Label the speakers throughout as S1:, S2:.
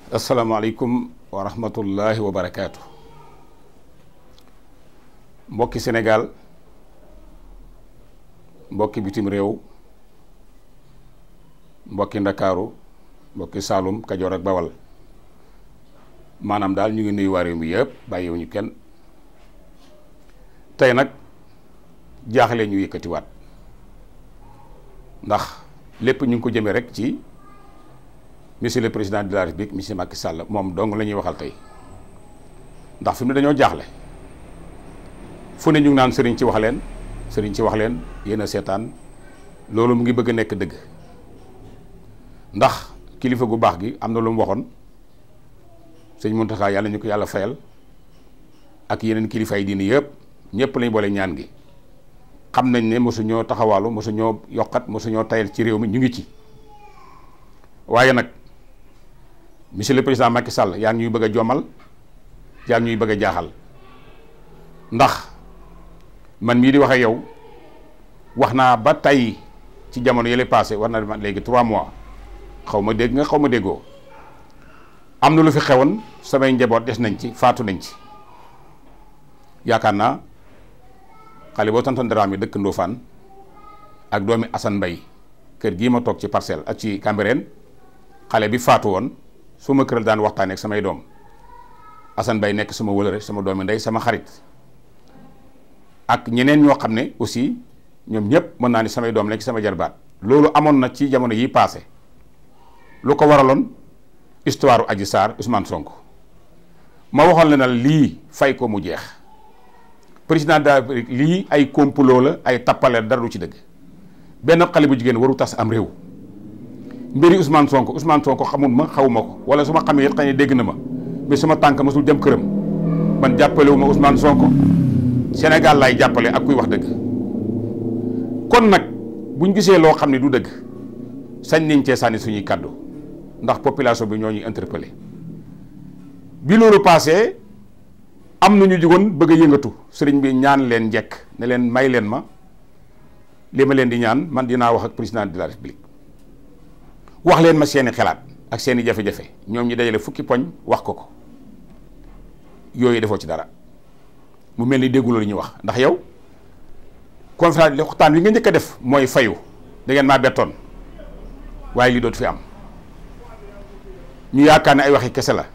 S1: asalaamaaleykum wa rahmatullahi wa barakaatu mbokki Sénégal mbokki bitim réew mbokki Ndakaaru mbokki Saalum Kajoor ak Bawal maanaam daal ñu ngi nuyu waa réew mi yëpp bàyyiwuñu kenn tey nag jaaxle ñu yëkkatiwaat ndax lépp ñu ngi ko jëmee rek ci monsieur le président de la république monsieur Macky Sall moom dong la ñuy waxal tey ndax fi mu ne dañoo jaaxle fu ne ñu ngi naan sëriñ ci wax leen sëriñ ci wax leen yéen a seetaan loolu mu ngi bëgg a nekk dëgg ndax kilifa gu baax gi am na lu mu waxoon sëñ Mountakha yàlla ñu ko yàlla fayal ak yeneen kilifa yi diini yëpp ñëpp lañ boole ñaan gi xam nañ ne mosu ñoo taxawaalu mosu ñoo yokkat mosu ñoo tayal ci réew mi ñu ngi ci waaye nag monsieur le président Macky Sall yaa ngi ñuy bëgg a jommal yaa ngi ñuy bëgg a jaaxal ndax man mii di wax ak yow wax naa ba tey ci jamono yële passé war na léegi trois mois xaw ma dégg nga xaw ma déggoo am na lu fi xewoon samay njaboot des nañ ci faatu nañ ci yaakaar naa xale boo tonton Dramé dëkk Ndofane ak doomi Assane Mbaye kër gii ma toog ci parcelle ak ci Cambérène xale bi faatu woon su ma këral daan waxtaanee ak samay doom Assane Mbaye nekk sama wëlëre sama doomi ndey sama xarit ak ñeneen ñoo xam ne aussi ñoom ñëpp mën naa ni samay doom lañ ci sama jarbaat loolu amoon na ci jamono yi passé lu ko waraloon histoire Adji Sarr Ousmane Sonko ma waxoon la na lii fay ko mu jeex président de la République lii ay complot la ay tappale dara du ci dëgg benn xale bu jigéen waru tas am réew mbiri Ousmane Sonko Ousmane Sonko xamul ma xawuma ko wala su ma xamee it xëy na dégg na ma mais suma tànk masul jëm këram man jàppale wu ma Ousmane Sonko Sénégal laay jàppale ak kuy wax dëgg kon nag buñ gisee loo xam ne du dëgg sañ nañ cee sànni suñuy kàddu ndax population bi ñoo ñuy interpellé bi loolu passé am na ñu jugoon bëgg a yëngatu sëriñ bi ñaan leen njekk ne leen may leen ma li ma leen di ñaan man dinaa wax ak président de la république wax leen ma seeni xalaat ak seeni jafe-jafe ñoom ñi dajale fukki poñ wax ko ko yooyu defoo ci dara mu mel ni dégguloo li ñuy wax ndax yow conférence li waxtaan wi nga njëkk a def mooy fayu da ngeen maa bettoon waaye lii dootu fi am ñu yaakaar ne ay waxi kese la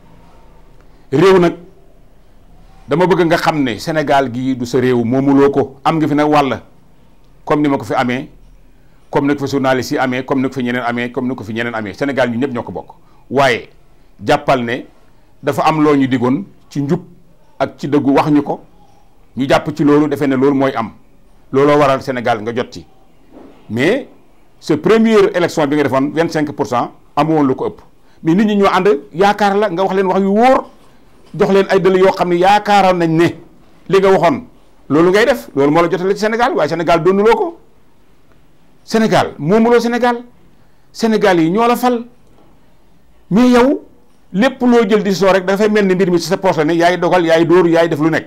S1: réew nag dama bëgg nga xam ne Sénégal gii du sa réew moomuloo ko am nga fi nag wàll comme ni ma ko fi amee comme ni ko fi journaliste yi amee comme ni ko fi ñeneen amee comme ni ko fi ñeneen amee Sénégal ñu ñëpp ñoo ko bokk waaye jàppal ne dafa am loo ñu digoon ci njub ak ci dëggu wax ñu ko ñu jàpp ci loolu defee ne loolu mooy am looloo waral Sénégal nga jot ci mais sa première élection bi nga defoon vingt cinq pour cent amu woon lu ko ëpp mais nit ñi ñoo ànd yaakaar la nga wax leen wax yu wóor jox leen ay dëll yoo xam ne yaakaaroon nañ ne li nga waxoon loolu ngay def loolu moo la jotale ci Sénégal waaye Sénégal doonuloo ko Sénégal moomuloo Sénégal Sénégal yi ñoo la fal mais yow lépp loo jël di soo rek dafay mel ni mbir mi ci sa poche la ne yaay dogal yaay dóor yaay def lu nekk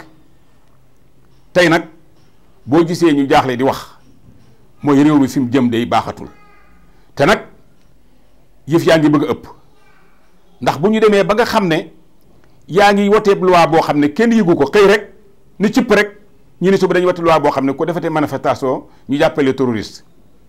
S1: tey nag boo gisee ñu jaaxle di wax mooy réew mi fi mu jëm day baaxatul te nag yëf yaa ngi bëgg a ëpp ndax bu ñu demee ba nga xam ne yaa ngi woteeb loi boo xam ne kenn yëgu ko xëy rek ni cipp rek ñu ne suba dañuy wote loi boo xam ne ko defatee manifestation ñu jàppale terroriste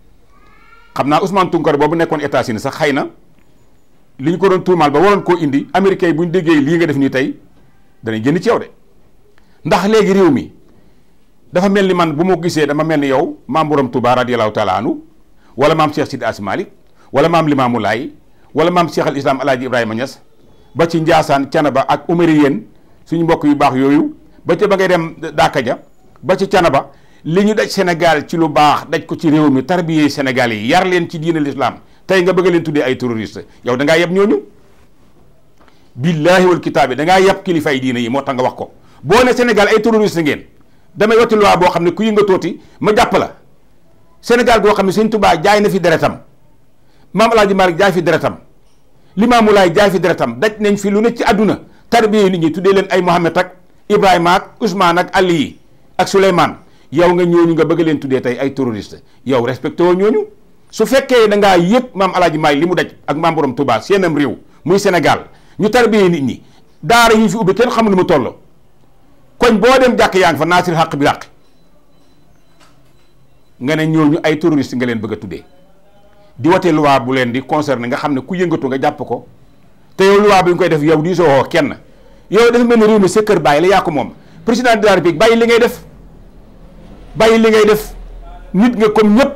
S1: xam naa Ousmane Tounkara boobu nekkoon États-Unis sax xëy na li ñu ko doon tuumaal ba waroon koo indi américain yi bu ñu déggee lii nga def nii tey danañ génn ci yow de ndax léegi réew mi dafa mel ni man bu ma gisee dama mel ni yow maam Borom Touba radiyallahu taala anhu wala maam Cheikh Sidi As Malik wala maam Limamou Laye wala maam Cheikh al Islam Alaaji Ibrahima Niass ba ci Njaasaan Canaba ak Umariyeen suñu mbokk yu baax yooyu ba ca ba ngay dem Daaka ja ba ci Canaba li ñu daj Sénégal ci lu baax daj ko ci réew mi tarbiyee Sénégal yi yar leen ci diine l'islam tey nga bëgg leen tuddee ay terroriste yow da ngaa yeb ñooñu billaahi wal kitaabi da ngaa yeb kilifa yi diine yi moo tax nga wax ko boo ne Sénégal ay terroriste ngeen damay wati loi boo xam ne ku yëngatooti ma jàpp la Sénégal goo xam ne Sëñ Tuubaa jaay na fi deretam maam Alaaji Maalik jaay fi deretam Limaamu Laay jaay fi deretam daj nañ fi lu ne ci àdduna tarbiyee nit ñi tuddee leen ay Mohamed ak Ibrahima ak Ousmane ak Ali yi ak Souleymane yow nga ñooñu nga bëgg leen tuddee tey ay terroriste yow respecté woo ñooñu su fekkee da ngaa yëg maam alaaji maay li mu daj ak maam borom Touba seenam réew muy Sénégal ñu tarbiyee nit ñi daara yi ñu fi ubbi kenn xamul nu mu toll koñ boo dem jàkk yaa ngi fa naasir xàq bi làq nga ne ñooñu ay terroriste nga leen bëgg a tuddee di wote loi bu leen di concerné nga xam ne ku yëngatu nga jàpp ko te yow loi bi nga koy def yow di soo woo kenn yow dafa mel ni réew mi sa kër bàyyi la yaa ko moom président de la république bàyyi li ngay def bàyyi li ngay def nit nga comme ñëpp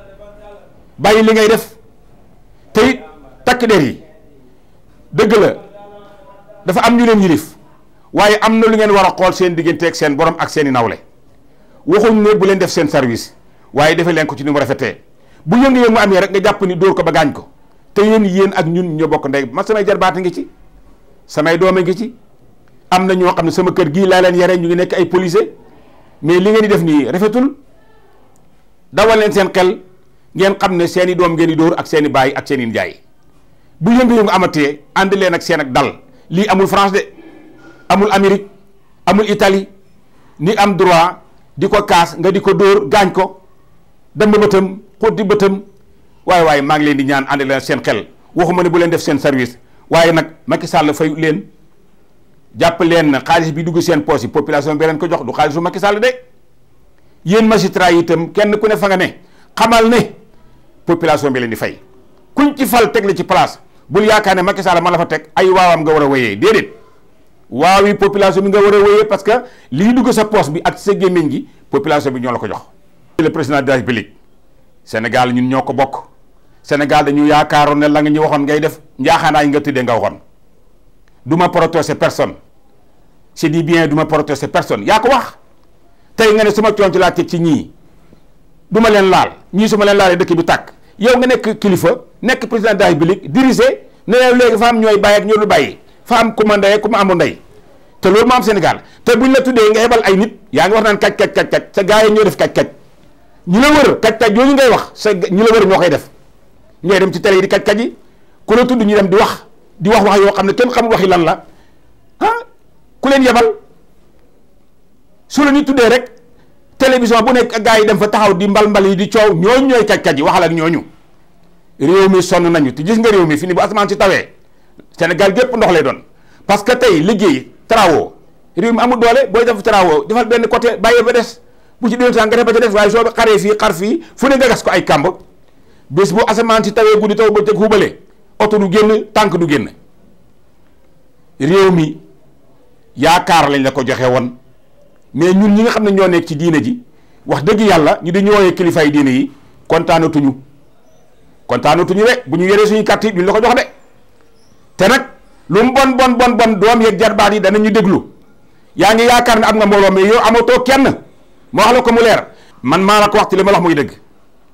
S1: bàyyi li ngay def te it takk der yi dëgg la dafa am ñu leen yilif waaye am na lu ngeen war a xool seen diggante ak seen borom ak seen i nawle waxuñ ne bu leen def seen service waaye defee leen ko ci ni mu rafetee bu yëngu-yëngu amee rek nga jàpp ni dóor ko ba gaañ ko te yéen yéen ak ñun ñoo bokk ndey man samay jarbaata ngi ci samay doome ngi ci am na ñoo xam ne sama kër gii laa leen yare ñu ngi nekk ay policier mais li ngeen di def nii rafetul dawal leen seen xel ngeen xam ne seen i doom ngeen di dóor ak seen i baay ak seen i njaay bu yëngu-yëngu amatee ànd leen ak seen ak dal lii amul France de amul Amérique amul Italie ni am droit di ko kaas nga di ko dóor gaañ ko dem ba bëtam xotti bëtam waaye waaye maa ngi leen di ñaan ànd leen seen xel waxuma ne bu leen def seen service waaye nag Macky Sall fay leen jàpp leen xaalis bi dugg seen poche yi population bi leen ko jox du xaalisu Macky Sall de yéen magistrat yi itam kenn ku ne fa nga ne xamal ne population bi leen di fay kuñ ci fal teg la ci place bul yaakaar ne Macky Sall ma la fa teg ay waawam nga war a wéyee déedéet waaw yi population bi nga war a wéyee parce que lii dugg sa poche bi ak sa gémmiñ gi population bi ñoo la ko jox. le président de la République Sénégal ñun ñoo ko bokk Sénégal dañu yaakaaroon ne la nga ñu waxoon ngay def njaaxaanaay nga tuddee nga waxoon du ma protéger personne c'est dit bien du ma protéger personne yaa ko wax tey nga ne suma coon ci laa teg ci ñii du ma leen laal ñii su ma leen laalee dëkk bi tàkk yow nga nekk kilifa nekk président de la République dirigé ne leen léegi fa am ñooy bàyyi ak ñoo du bàyyi fa am ku ma ndey ku ma amul ndey te loolu moo am Sénégal te buñ la tuddee nga yebal ay nit yaa ngi wax naan kaj kaj kaj kaj sa gars yi ñoo def kaj kaj ñi la wër kaj kaj yooyu ngay wax sa ñi la wër ñoo koy def ñooy dem ci télé yi di kaj kaj yi ku la tudd ñu dem di wax di wax wax yoo xam ne kenn xamul waxi lan la ah ku leen yebal su la ñu tuddee rek télévision bu nekk gars yi dem fa taxaw di mbal mbal yi di coow ñooñu ñooy kaj kaj yi waxal ak ñooñu réew mi sonn nañu te gis nga réew mi fi ni bu asamaan si tawee Sénégal gépp ndox lay doon parce que tey liggéey travaux réew mi amul doole booy def travaux defal benn côté bàyyi ba des bu ci déwén sax nga def ba ca des waaye soo xaree fii xar fii fu ne nga gas ko ay kàmb bés bu asamaan si tawee guddi taw ba teg xubale oto du génn tànk du génn réew mi yaakaar lañ la ko joxe woon mais ñun ñi nga xam ne ñoo nekk ci diine ji wax dëgg yàlla ñu di ñëwee kilifaay diine yi kontaanatuñu kontaanatuñu de bu ñu yoree suñu carte yi duñ la ko jox de te nag lu mu bon bon bon bon doom yeeg jarbaat yi danañu déglu yaa ngi yaakaar ne am nga mbooloo mais yow amatoo kenn ma wax la ko mu leer man maa la ko wax ci li ma la wax muy dëgg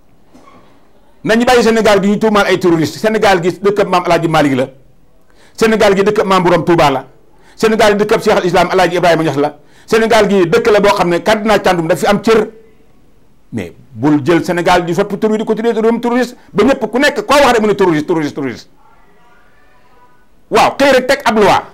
S1: nañu bàyyi Sénégal gi ñu tuumaal ay terroriste Sénégal gi dëkkab maam El Hadj Malick la Sénégal gi dëkkab maam Borom Touba la Sénégal gi dëkkab Cheikh al Islam El Hadj Ibrahima Niass la Sénégal gi dëkk la boo xam ne cardinal Thiandoum daf fi am cër mais bul jël Sénégal di soppi tur bi di ko tuddee réewum terroriste ba ñëpp ku nekk koo wax rek mu ne terroriste terroriste terroriste waaw xëy rek teg ab loi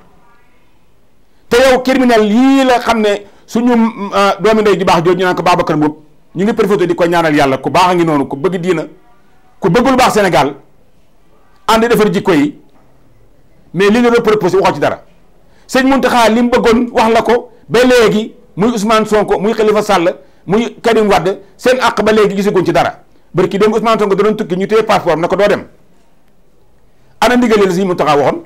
S1: te yow criminel yii la xam ne suñu doomi ndey di baax jooju ñu naan ko Babacar Mboup ñu ngi profité di ko ñaanal yàlla ku baax a ngi noonu ku bëgg diina ku bëggul baax Sénégal ànd defar jikko yi mais li nga doon proposé waxoo ci dara sëñ Mountakha li mu bëggoon wax la ko ba léegi muy Ousmane Sonko muy Khalifa Sall muy Karim Wade seen àq ba léegi gisaguñ ci dara bari ki dem Ousmane Sonko da doon tukki ñu téye passeport na ko doo dem ana ndigal la sëñ Mountakha waxoon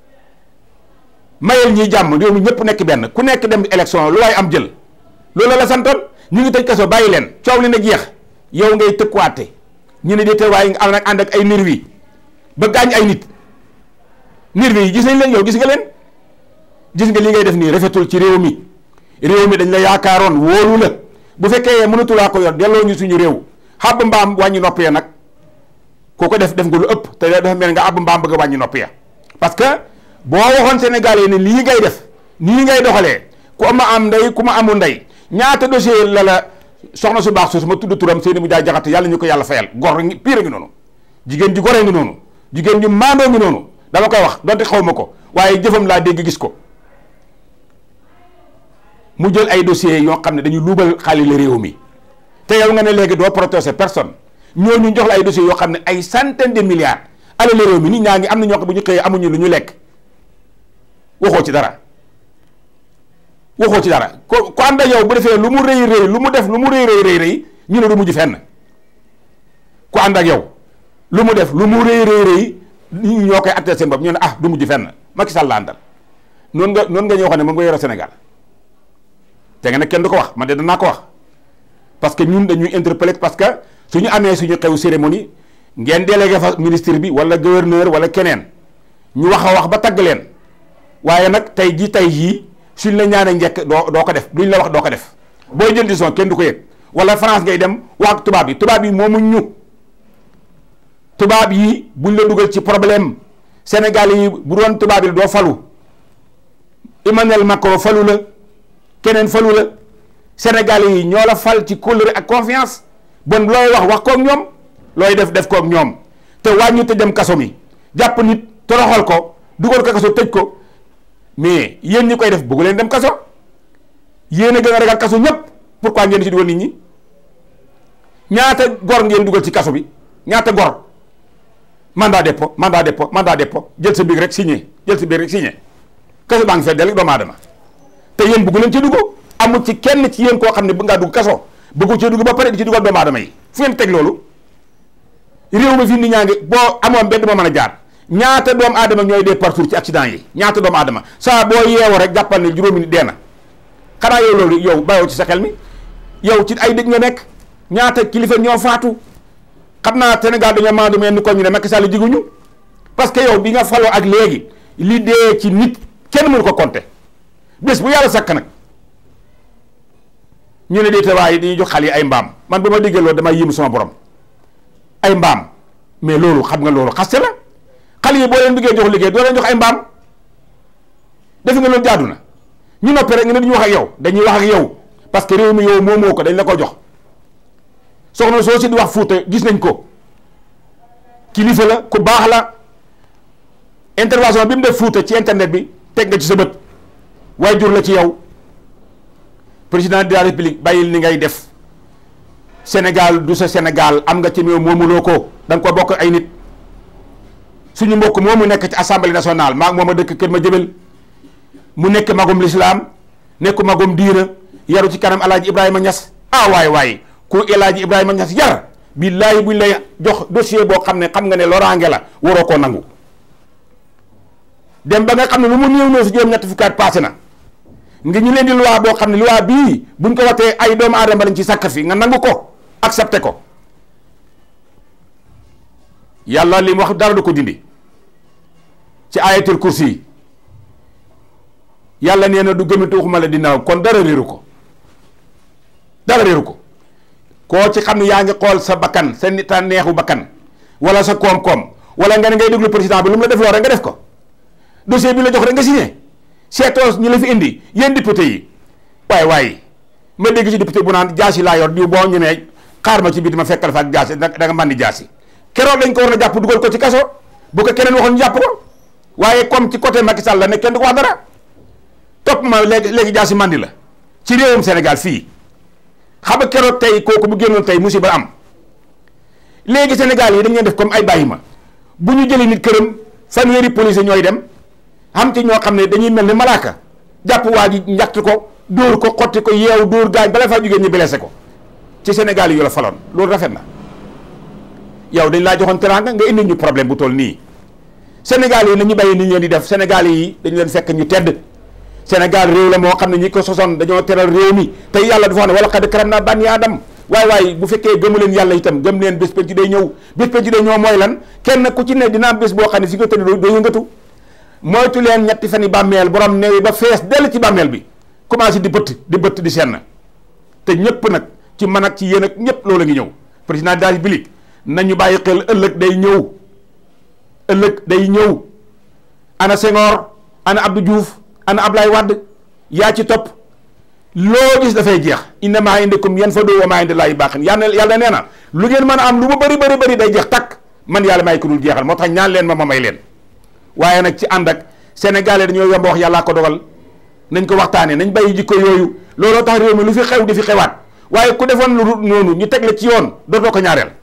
S1: mayel ñiy jàmm réew mi ñëpp nekk benn ku nekk dem élection lu waaye am jël loolu la santoon ñu ngi tëj kaso bàyyi leen coow li na jeex yow ngay tëkkuwaate ñu ne déete waaye nga am nag ànd ak ay nervi ba gaañ ay nit nervi yi gis nañ leen yow gis nga leen gis nga li ngay def nii rafetul ci réew mi réew mi dañ la yaakaaroon wóolu la bu fekkee mënatulaa ko yor delloo ñu suñu réew xàbb mbaam wàññi nopp ya nag ku ko def def nga lu ëpp te dafa mel nga àbb mbaam bëgg a wàññi nopp ya parce que boo waxoon Sénégalais ne lii ngay def nii ngay doxalee ku ma am ndey ku ma amul ndey ñaata dossier la la soxna su baax soosu ma tudd turam seeni mu jaay jaxate yàlla ñu ko yàlla fayal gor ngi pire ngi noonu jigéen ju goree ngi noonu jigéen ju maandoo ngi noonu dama koy wax donte xaw ma ko waaye jëfam laa dégg gis ko mu jël ay dossiers yoo xam ne dañuy luubal xaalis la réew mi te yow nga ne léegi doo protéger personne ñooñu jox la ay dossiers yoo xam ne ay centaine de milliards alal réew mi nit ñaa ngi am na ñoo xam bu ñu xëyee amuñu lu ñu lekk waxoo ci dara waxoo ci dara ko ko ànd ak yow bu defee lu mu rëy rëy lu mu def lu mu rëy rëy rëy rëy ñu ne du mujj fenn ku ànd ak yow lu mu def lu mu rëy rëy rëy nit ñi ñoo koy acté seen bopp ñu ne ah du mujj fenn Macky Sall la àndal noonu nga noonu nga ñëw xam ne moom nga yore Sénégal te nga ne kenn du ko wax man de danaa ko wax parce que ñun dañuy interpeller parce que suñu amee suñu xew cérémonie ngeen délégué fa ministre bi wala gouverneur wala keneen ñu wax a wax ba tagg leen waaye nag tey ji tey jii suñ la ñaanee njëkk doo doo ko def duñ la wax doo ko def booy jël décision kenn du ko yëg wala France ngay dem waa tubaab yi tubaab yi moomuñ ñu tubaab yi buñ la dugal ci problème Sénégal yi bu doon tubaab yi doo falu Emmanuel Macron falu la keneen falu la Sénégal yi ñoo la fal ci kóllëre ak confiance bon looy wax wax kook ñoom looy def def kook ñoom te wàññi te dem kaso mi jàpp nit toroxal ko dugal ko kaso tëj ko mais yéen ñi koy def bëggu leen dem kaso yéen a gën a ragal kaso ñëpp pourquoi ngeen ci dugal nit ñi ñaata gor ngeen dugal ci kaso bi ñaata gor mandat dépôt mandat dépôt mandat dépôt jël sa biir rek signé jël sa biir rek signé kaso baa ngi fay dellu doomu aadama te yéen bëggu leen ci dugg amul ci kenn ci yéen koo xam ne bëgg ngaa dugg kaso bëggu ci dugg ba pare di ci dugal doomu aadama yi fu ngeen teg loolu réew mi fi nit ñaa ngi boo amoon benn moo mën a jaar ñaata doomu aadama ñooy dee partout ci accident yi ñaata doomu aadama saa boo yeewoo rek jàppal ne juróomi nit dee na xanaa yow loolu yow bàyyoo ci sa xel mi yow ci ay dëj nga nekk ñaata kilifa ñoo faatu xam naa Sénégal dañoo maandu mel ni ko ñu ne Macky Sall jiguñu parce que yow bi nga faloo ak léegi li dee ci nit kenn mënu ko compter bés bu yàlla sakk nag ñu ne déeta waaye dañuy jox xale yi ay mbaam man ba ma déggee loolu damay yéemu sama borom ay mbaam mais loolu xam nga loolu xaste la xale yi boo leen bëggee jox liggéey doo leen jox ay mbaam defe nga loolu jaadu na ñu noppi rek nga ne duñu wax ak yow dañuy wax ak yow parce que réew mi yow moo moo ko dañ la ko jox soxna soo si di wax Fuuta gis nañ ko kilifa la ku baax la intervention bi mu def Fuuta ci internet bi teg nga ci sa bët waaye jur la ci yow président de la république bàyyil ni ngay def Sénégal du sa Sénégal am nga ci meew moomuloo ko da nga ko bokk ay nit suñu mbokk moomu nekk ci assemblée nationale maa moom a dëkk kër ma jëbel mu nekk magum lislaam nekk magum diina yaru ci kanam alaaji Ibrahima Niass ah waay waay ku alaaji Ibrahima Niass yar billaahi buñ lay jox dossier boo xam ne xam nga ne loraange la waroo koo nangu dem ba nga xam ne lu mu néew néew si juróom-ñetti fukki at passé na nga ñu leen di loi boo xam ne loi bii buñ ko watee ay doomu aadama lañ ci sàkk fi nga nangu ko accepté ko yàlla li mu wax dara du ko dindi ci ayatul kursi yi yàlla nee na du gëmante waxuma la dina kon dara réeru ko dara réeru ko koo ci xam ne yaa ngi xool sa bakkan sa nit a neexu bakkan wala sa koom-koom wala nga ne ngay déglu président bi lu mu la def loo rek nga def ko dossier bi la jox rek nga signé seetoo ñu la fi indi yéen député yi waaye waaye ma dégg ci député bu naan jaasi laa yor diw boo ñu ne xaar ma ci biir ma fekkal fa ak jaasi da nga màndi jaasi keroog dañ ko war a jàpp dugal ko ci kaso bu ko keneen waxoon ñu jàpp ko waaye comme ci côté Macky Sall la ne kenn du ko wax dara topp ma léegi léegi jaasi màndi la ci réewum Sénégal fii xam nga keroog tey kooku bu génnoon tey musiba am léegi Sénégal yi dañ leen def comme ay bàyyi ma bu ñu jëlee nit këram fanweeri police ñooy dem xam ci ñoo xam ne dañuy mel ni malaaka jàpp waa ji njatt ko dóor ko xotti ko yeew dóor gaañ bala faa jógee ñu blessé ko ci Sénégal yi yu la faloon loolu rafet na yow dañ laa joxoon teraanga nga indi ñu problème bu toll nii Sénégal yi nañu bàyyi ni ñu leen di def Sénégal yi dañu leen fekk ñu tedd Sénégal réew la moo xam ne ñi ko sosoon dañoo teral réew mi tey yàlla dafa wax ne wala xad karam naa bànni aadam waay waay bu fekkee gëmu leen yàlla itam gëm leen bés penc day ñëw bés penc day ñëw mooy lan kenn ku ci ne dina am bés boo xam ne fi nga tëdd doo yëngatu moytu leen ñetti fan yi bàmmeel borom neewi ba fees dell ci bàmmeel bi commencé di bëtt di bëtt di senn te ñëpp nag ci man ak ci yéen ak ñëpp loolu ngi ñëw président de la République nañu bàyyi xel ëllëg day ñëw ëllëg day ñëw ana Senghor ana Abdou Diouf ana Ablaye Wade yaa ci topp loo gis dafay jeex inna maa indakum yanfadu wa maa inda Llaahi baaqin yàlla yàlla nee na lu ngeen mën a am lu mu bëri bëri bëri day jeex takk man yàlla may ko dul jeexal moo tax ñaan leen ma ma may leen waaye nag ci ànd ak sénégalais dañoo yomb wax yàllaa ko dogal nañ ko waxtaanee nañ bàyyi jikko yooyu looloo tax réew mi lu fi xew di fi xewaat waaye ku defoon lu noonu ñu teg la ci yoon dootoo ko ñaareel